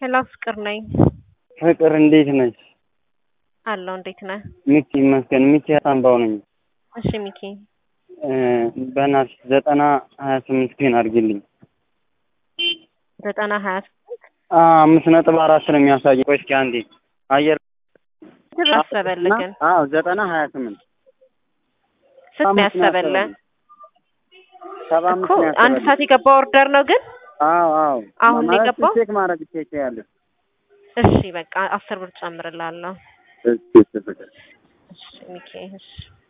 ሄሎ ፍቅር ነኝ። ፍቅር እንዴት ነች? አለው እንዴት ነህ? ሚኪ ይመስገን። ሚኪ አምባው ነኝ። እሺ ሚኪ በእናትሽ ዘጠና ሀያ ስምንት ፔን አድርጊልኝ። ዘጠና ሀያ ስምንት አምስት ነጥብ አራት ነው የሚያሳየው። ቆይ እስኪ አንዴ አየር ስንት ያሰበልህ ግን? አዎ ዘጠና ሀያ ስምንት ስንት ነው ያሰበልህ? ሰባ አምስት እኮ ነው አንድ ያሰበልኝ። ሰዓት የገባ ኦርደር ነው ግን አዎ አዎ አሁን ነው ማለት የገባው? ቼክ ማድረግ ትችያለሽ። እሺ በቃ አስር ብር ጨምርላለሁ። እሺ እሺ ፍቅር እሺ ሚኪ እሺ